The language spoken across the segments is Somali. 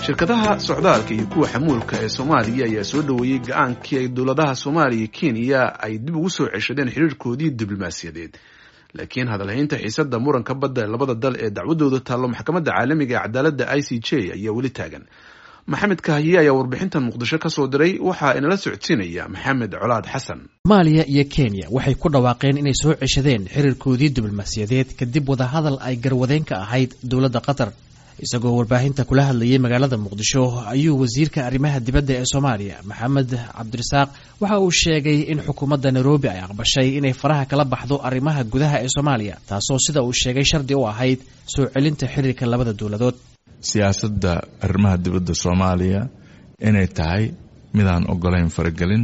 shirkadaha socdaalka iyo kuwa xamuulka ee soomaaliya ayaa soo dhoweeyey go-aankii ay dowladaha soomaaliya iyo kenya ay dib ugu soo ceshadeen xiriirkoodii diblomaasiyadeed laakiin hadalhaynta xiisada muranka badda ee labada dal ee dacwadooda taallo maxkamadda caalamiga ee cadaaladda i c j ayaa weli taagan maxamed kahiye ayaa warbixintan muqdisho ka soo diray waxaa inala socodsiinaya maxamed colaad xasan soomaaliya iyo kenya waxay ku dhawaaqeen inay soo ceshadeen xiriirkoodii diblomaasiyadeed kadib wadahadal ay garwadeen ka ahayd dowladda qatar isagoo warbaahinta kula hadlayay magaalada muqdisho ayuu wasiirka arrimaha dibadda ee soomaaliya maxamed cabdirasaaq waxa uu sheegay in xukuumadda nairobi ay aqbashay inay faraha kala baxdo arrimaha gudaha ee soomaaliya taasoo sida uu sheegay shardi u ahayd soo celinta xiriirka labada dowladood siyaasadda arrimaha dibadda soomaaliya inay tahay midaan ogolayn faragelin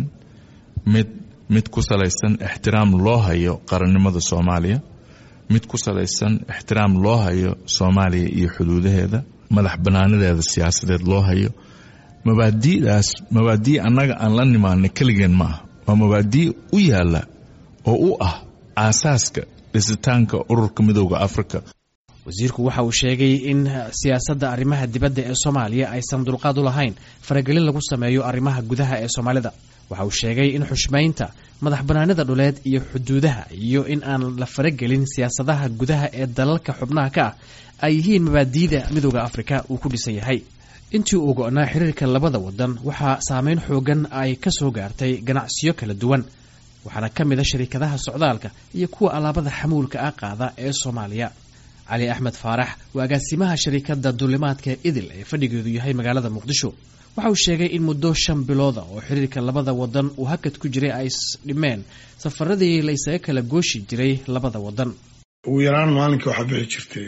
mid mid ku salaysan ixtiraam loo hayo qarannimada soomaaliya mid ku salaysan ixtiraam loo hayo soomaaliya iyo xuduudaheeda madax bannaanadeeda siyaasadeed loo hayo mabaadi'daas mabaadii annaga aan la nimaana keligeen ma ah waa mabaadii u yaalla oo u ah aasaaska dhisitaanka ururka midooda afrika wasiirku waxa uu sheegay in siyaasadda arrimaha dibadda ee soomaaliya aysan dulqaad u lahayn faragelin lagu sameeyo arrimaha gudaha ee soomaalida waxa uu sheegay in xushmaynta madax bannaanida dhuleed iyo xuduudaha iyo in aan la faragelin siyaasadaha gudaha ee dalalka xubnaha ka ah ay yihiin mabaadiida midooda afrika uu ku dhisan yahay intii uu go-naa xiriirka labada wadan waxaa saameyn xoogan ay ka soo gaartay ganacsiyo kala duwan waxaana ka mid a shariikadaha socdaalka iyo kuwa alaabada xamuulka ah qaada ee soomaaliya cali axmed faarax waa agaasimaha shariikadda duulimaadka idil ee fadhigeedu yahay magaalada muqdisho waxa uu sheegay in muddo shan bilooda oo xiriirka labada wadan uu hakad ku jiray ay dhimeen safaradii la ysaga kala gooshi jiray labada wadan ugu yaraan maalinkii waxaa bixi jirtay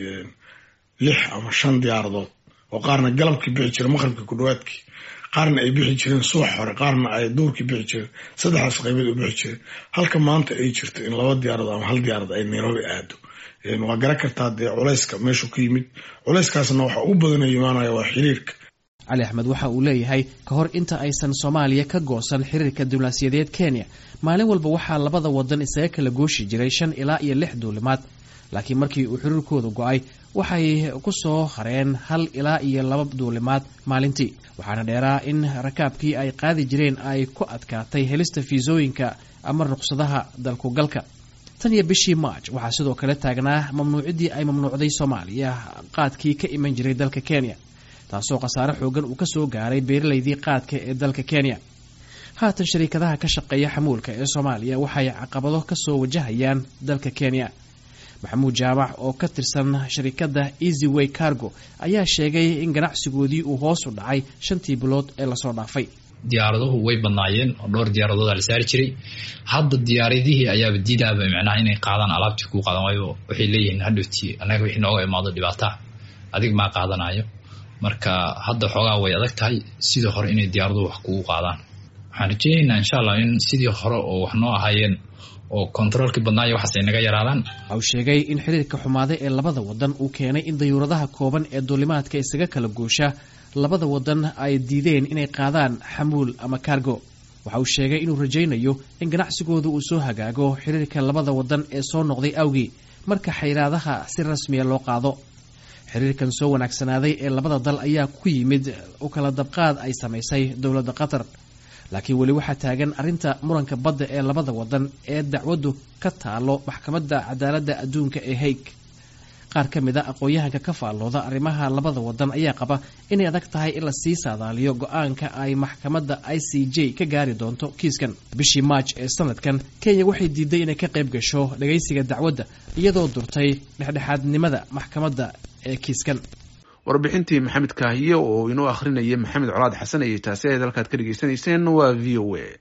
lix ama shan diyaaradood oo qaarna galabkii bixi jira maqribkii ku dhawaadkii qaarna ay bixi jireen subax hore qaarna ay duurkii bixi jireen saddexdaas qaybood u bixi jireen halka maanta ay jirto in laba diyaaradood ama hal diyaarad ay nairobi aado waa garan kartaa dee culayska meeshuu ka yimid culayskaasna waxa ugu badanoo imaanaya waa xiriirka cali axmed waxa uu leeyahay ka hor inta aysan soomaaliya ka goosan xiriirka diblomaasiyadeed kenya maalin walba waxaa labada wadan isaga kala gooshi jiray shan ilaa iyo lix duulimaad laakiin markii uu xiriirkooda go-ay waxay ku soo hareen hal ilaa iyo laba duulimaad maalintii waxaana dheeraa in rakaabkii ay qaadi jireen ay ku adkaatay helista fiisooyinka ama ruqsadaha dalkugalka tan iyo bishii march waxaa sidoo kale taagnaa mamnuuciddii ay mamnuucday soomaaliya qaadkii ka iman jiray dalka kenya taasoo khasaare xoogan uu ka soo gaaray beeralaydii qaadka ee dalka kenya haatan shariikadaha ka shaqeeya xamuulka ee soomaaliya waxay caqabado ka soo wajahayaan dalka kenya maxamuud jaamac oo ka tirsan sharikadda easy way cargo ayaa sheegay in ganacsigoodii uu hoos u dhacay shantii bilood ee lasoo dhaafay diyaaraduhu way badnaayeen oo dhowr diyaaradooda la saari jiray hadda diyaaradihii ayaaba diidaaba micnaha inay qaadaan alaabtii kuu qaadan waayo waxay leeyihiin hadhowtii annaga wixii nooga imaado dhibaata adig maa qaadanayo marka hadda xoogaa way adag tahay sidii hore inay diyaaraduhu wax kugu qaadaan waxaan rajeynaynaa insha allah in sidii hore oo wax noo ahaayeen oo kontaroolkii badnaayo waxaas ay naga yaraadaan waxa uu sheegay in xiriirka xumaaday ee labada wadan uu keenay in dayuuradaha kooban ee duulimaadka isaga kala goosha labada wadan ay diideen inay qaadaan xamuul ama kaargo waxa uu sheegay inuu rajaynayo in ganacsigooda uu soo hagaago xiriirka labada wadan ee soo noqday awgii marka xayraadaha si rasmiya loo qaado xiriirkan soo wanaagsanaaday ee labada dal ayaa ku yimid u kala dabqaad ay samaysay dowladda qatar laakiin weli waxaa taagan arrinta muranka badda ee labada wadan ee dacwaddu ka taalo maxkamadda cadaaladda adduunka ee haig qaar ka mid a aqoon-yahanka ka faallooda arrimaha labada wadan ayaa qaba inay adag tahay in lasii saadaaliyo go-aanka ay maxkamadda i c j ka gaari doonto kiiskan bishii maaj ee sanadkan kenya waxay diiday inay ka qayb gasho dhagaysiga dacwadda iyadoo durtay dhexdhexaadnimada maxkamadda ee kiiskan warbixintii maxamed kaahiye oo inoo akhrinaya maxamed colaad xasan ayay taasi ahayd halkaad ka dhegaysanayseen waa v o a